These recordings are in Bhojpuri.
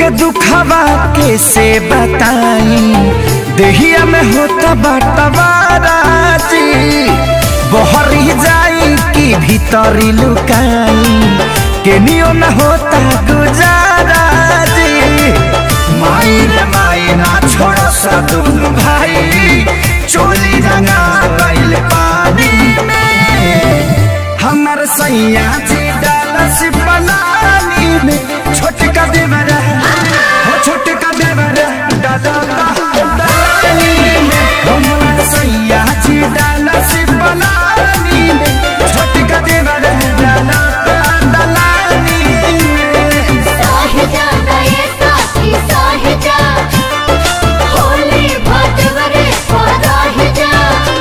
के दुखवा कैसे बताई देहिया में होता बटवाराजी बहरी जाई कि भीतरी लुकाई केनियो न होता गुजारा जी माई रे माई ना छोड़ो सा तुम भाई चोली रंगा गइल पानी में हमर सैया जी डालस पलानी में छोटका देवर हो छोटका देवर दादा दानी में हमर सैया जी डालस पलानी में छोटका देवर दादा दलानी में साहिजा गए साथी साहिजा होली भटवरे पराहिजा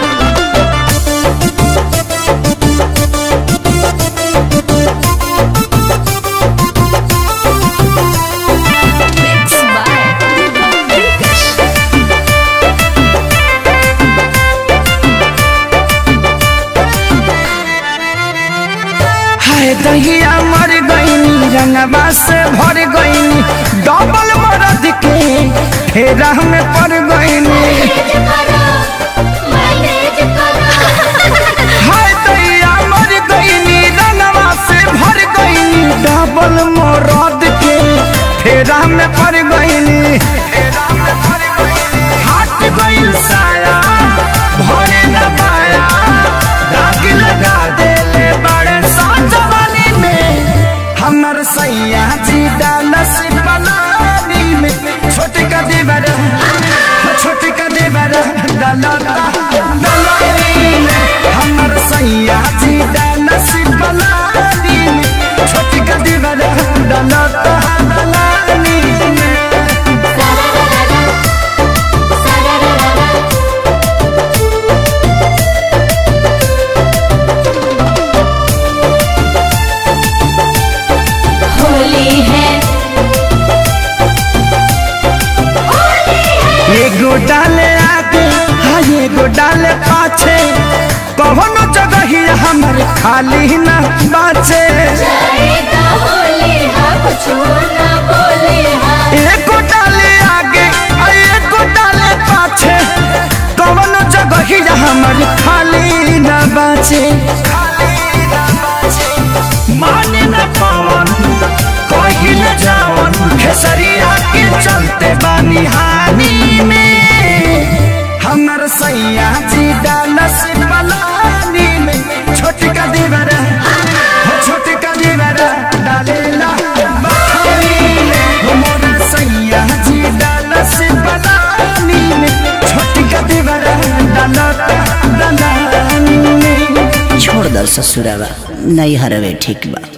हाय दहिया मर गईनी रंगवा से भर गईनी डबल मरद के फेरा में पड़ गईनी मैनेज करो मैनेज करो हाय दहिया मर गईनी रंगवा से भर गईनी डबल मरद के फेरा में पड़ गईनी हट गईल साया भरे न पाया दाग लगा देले बड़े साजवानी में हमर सैया जी डालस पलानी में छोटका देवर छोटका देवर डालता दलानी में हमर सैया जी डालस पलानी में छोटका देवर डालता दलानी में होली है एगो डाले आगे हाँ एगो डाले पाछे कौनो जगह ही हमर खाली न बाचे जाएगा होली है कुछ ना बोले है एगो डाले आगे आ एगो डाले पाछे कौनो जगह ही हमर खाली न बाचे माने न पवन कही न जावन खेसरिया के चलते बानी हानि में हमर सैया जी डालस पलानी में छोटका देवर हो छोटका देवर डालेला बखानी में हमर सैया जी डालस पलानी में छोटका देवर डालता दलानी में छोड़ दल ससुरावा नहीं हरवे ठीक बा